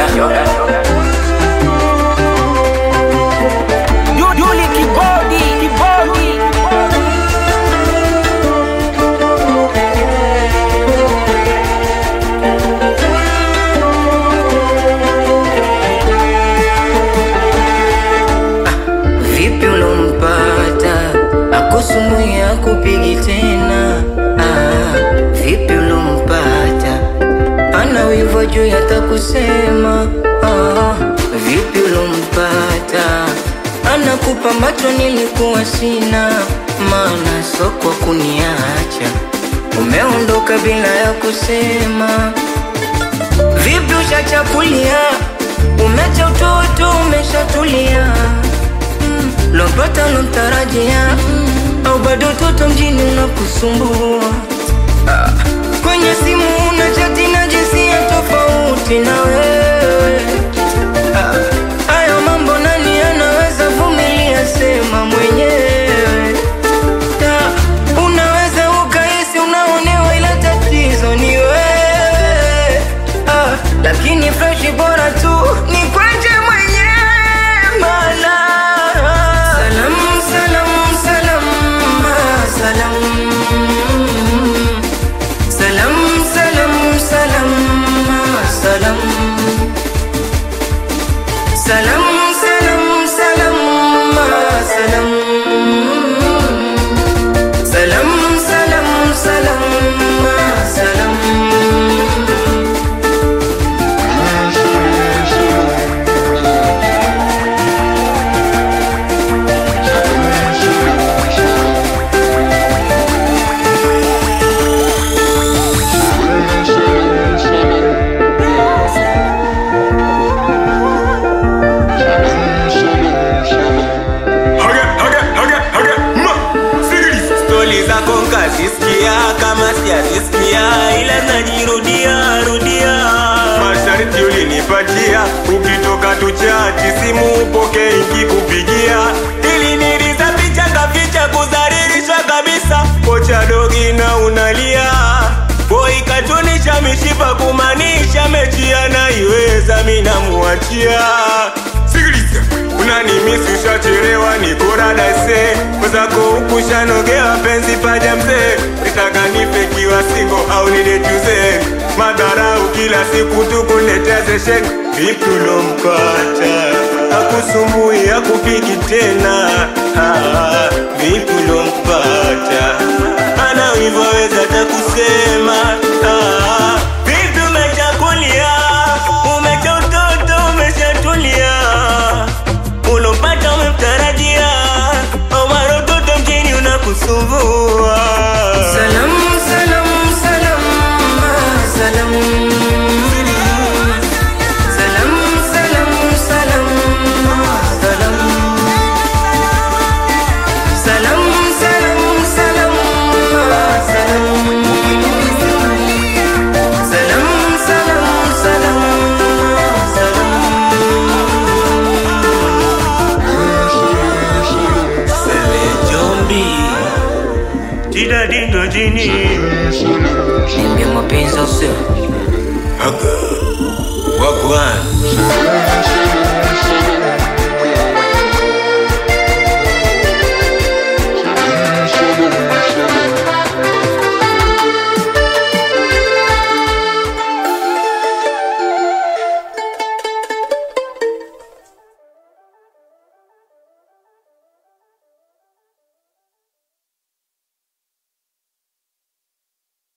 Yuli kibodi kibodi Vipi ulompata akusumbui akupigi tena? Ah, vipi ulompata ana wivu juu yatakusema? Ah, vipi ulompata anakupa macho nilikuwa sina, maana soko kuniacha umeondoka bila ya kusema. Vipi ushachakulia, umecha utoto, umeshatulia mm. Lompata lomtarajia au bado toto mjini unakusumbua ah. Kwenye simu una chati na jinsia tofauti na wewe ah. Hayo mambo nani anaweza vumilia? Sema mwenyewe Ah, unaweza ukahisi unaonewa, ila tatizo ni wewe ah, lakini freshi bora tu ni kwenje mwenyewe mana salam salam salam ah, salam salam salam salam ah, salam salam salam salam ah, salam Salam, salam, salam, ah, salam. Haga, haga, haga, haga, ma, sikiliza. stori zako nkazisikia kama sijazisikia ila najirudia rudia Masharti ulinipatia ukitoka tuchati simu upoke ikikupigia ili niliza picha kaficha kudhalilisha kabisa kocha dogi na unalia boi katunisha mishipa kumaanisha mechi anaiweza minamuachia sikiliza unanimisi ushachelewa nikoradase mwezako hukushanogewa penzi paja mzee nitaka nife kiwa singo au nidejuze madharau kila siku tukunetezeshen vipi ulompata akusumbui akupigi tena ah, vipi ulompata ana wivyoweza takusema ah, vipi umechakulia umecha utoto umeshatulia ulompata umemtarajia omara utoto mjini unakusumbua Salam, salam, salam, ah, salam. Salam, salam, salam, ah, salam. Salam, salam, salam, ah, salam. Salam, salam, salam, ah, Sele jombi Tida dindo jini Niambie mapenzi au sio? Wagwan